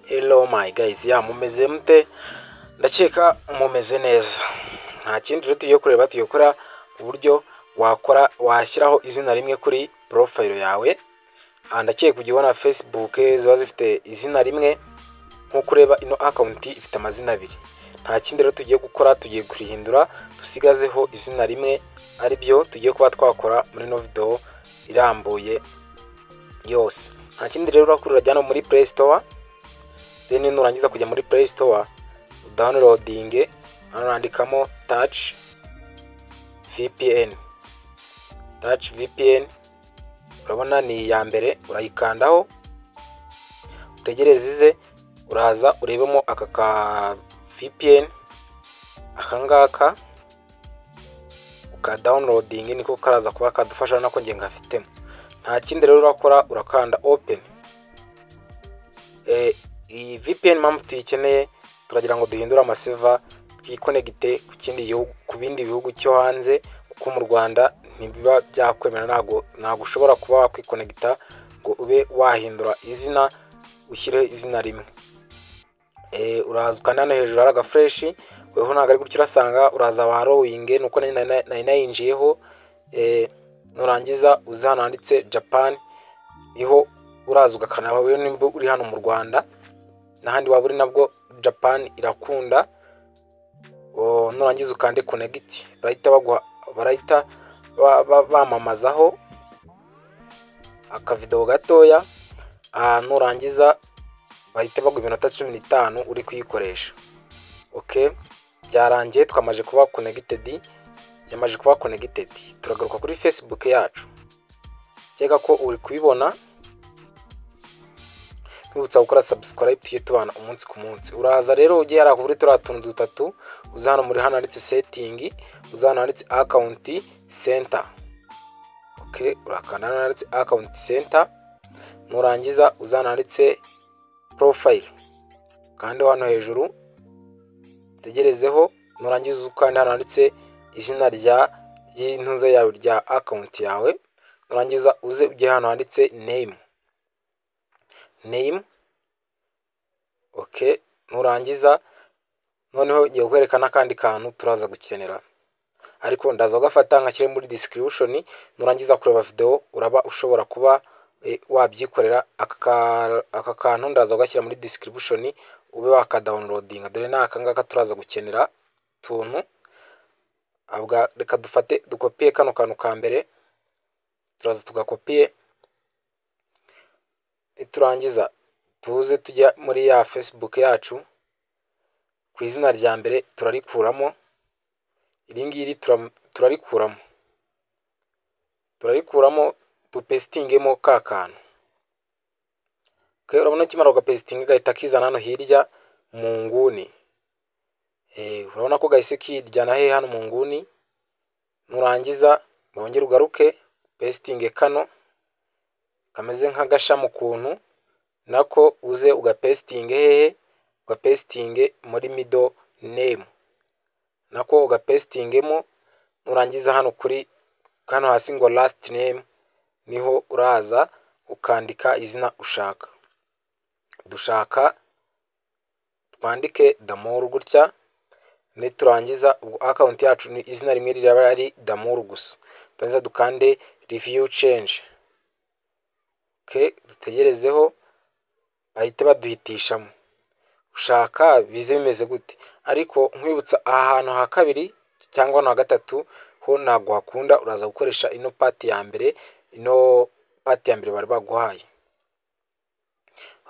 hello my guys ya mumeze mute ndakeka mumeze neza nta kindi rero tugiye kureba tuyikora uburyo wakora washyiraho izina rimwe kuri porofayiro yawe aha ndakeka kujya ubona facebook ziba zifite izina rimwe nk'uko ureba ino akawunti ifite amazina abiri nta kindi rero tugiye gukora tugiye kurihindura dusigazeho izina rimwe ari byo tugiye kuba twakora muri ino videwo irambuye yose nta kindi rero urakora urajya no muri play store then nurangiza kujya muri play store downloading hano urandikamo touch vpn touch vpn urabona ni iya mbere urayikandaho utegereze ize uraza urebemo aka ka vpn akangaka uka downloading niko karaza kuba kadufasha nako nge ngafitemo nta kindi rero urakora urakanda open iyi vpn mpamvu tuyikeneye turagira ngo duhindure amaseva twikonegite ku kindi gihugu ku bindi bihugu cyo hanze kuko mu rwanda ntibiba byakwemera ntabwo ntabwo ushobora kuba wakwikonegita ngo ube wahindura izina ushyireho izina rimwe uraza ukanda hano hejuru hari agafureshi weho ntabwo ari gutyo urasanga uraza ba rowinge nuko nari nayinjiyeho nurangiza uza hano handitse japan niho uraza ugakana wowe nimba uri hano mu rwanda n'ahandi waba uri nabwo japan irakunda nurangiza ukande konegiti barahita baguha barahita bamamazaho akavidewo gatoya nurangiza bahita baguha iminota cumi n'itanu uri kuyikoresha oke byarangiye twamaze kuba konegitedi yamaze kuba konegitedi turagaruka kuri facebook yacu cyega ko uri kubibona kwibutsa gukora subscribe tuye tubana umunsi ku munsi uraza rero ugiye hari kuri turiya tuntu dutatu uza hano muri hano handitse setting uza hano handitse account center oke urakanda hano handitse account center nurangiza uza hano handitse profile kandi hano hejuru tegerezeho nurangiza ukanda hano handitse izina rya ry'intuze yawe rya account yawe nurangiza uze ujye hano handitse name name ok nurangiza noneho ngiye kwerekana akandi kantu turaza gukenera ariko ndaza ugafata nkashyire muri description nurangiza kureba video uraba ushobora kuba wabyikorera aka kantu ndaza ugashyira muri description ube wakadawunirodinga dore ni akangaka turaza gukenera tuntu reka dufate dukopiye kano kantu ka mbere turaza tugakopiye turangiza tuze tujya muri ya facebook yacu ku izina rya mbere turarikuramo iri ngiri turarikuramo turarikuramo dupesitingemo ka kantu urabona ukimara ugapesitinga gahita kizana hano hirya mu nguni urabona ko gahise kijyana he hano mu nguni nurangiza wongere ugaruke pesitinge kano kameze nk'agashami ukuntu nako uze ugapesitinge hehe ugapesitinge muri mido name nako ugapesitingemo nurangiza hano kuri hano hasi ngo last name niho uraza ukandika izina ushaka dushaka twandike damuru gutya niturangiza ubwo akawunti yacu ni izina rimwe riraba ari damuru gusa turangiza dukande review change dutegerezeho bahita baduhitishamo ushaka bize bimeze gute ariko nkwibutsa aha hantu ha kabiri cyangwa hano ha gatatu ho ntabwo hakunda uraza gukoresha ino pati ya mbere ino pati ya mbere bari baguhaye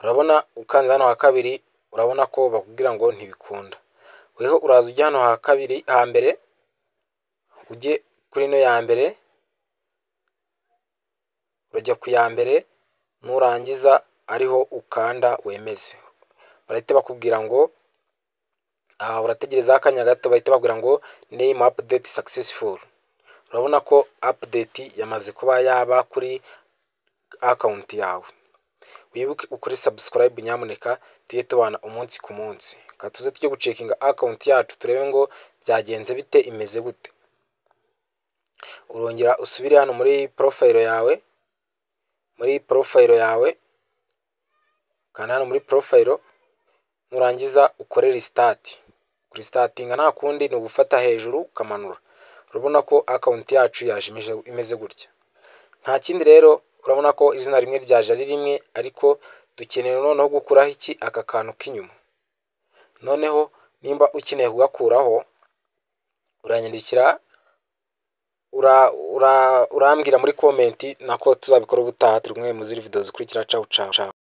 urabona ukanze hano ha kabiri urabona ko bakubwira ngo ntibikunda weho uraza ujya hano ha kabiri ha mbere ujye kuri ino ya mbere urajya ku ya mbere nurangiza ariho ukanda wemeze barahita bakubwira ngo aha urategerezaho akanya gato bahita bakubwira ngo name update successful urabona ko update yamaze kuba yaba kuri akawunti yawe wibuke ukuri subscribe nyamuneka tujye tubana umunsi ku munsi reka tuze tujye gucekinga akawunti yacu turebe ngo byagenze bite imeze gute urongera usubire hano muri porofayiro yawe muri porofayiro yawe kanda hano muri porofayiro nurangiza ukore risitati kuristatinga nta kundi ni ugufata hejuru ukamanura urabona ko akawunti yacu yaje imeze- imeze gutya nta kindi rero urabona ko izina rimwe ryaje ari rimwe ariko dukeneye noneho gukuraho iki aka kantu k'inyuma noneho nimba ukeneye kugakuraho uranyandikira ura- ura- urambwira muri komenti nako tuzabikora ubutaha turi kumwe muri ziriya video zikurikira cawu cawu cawu.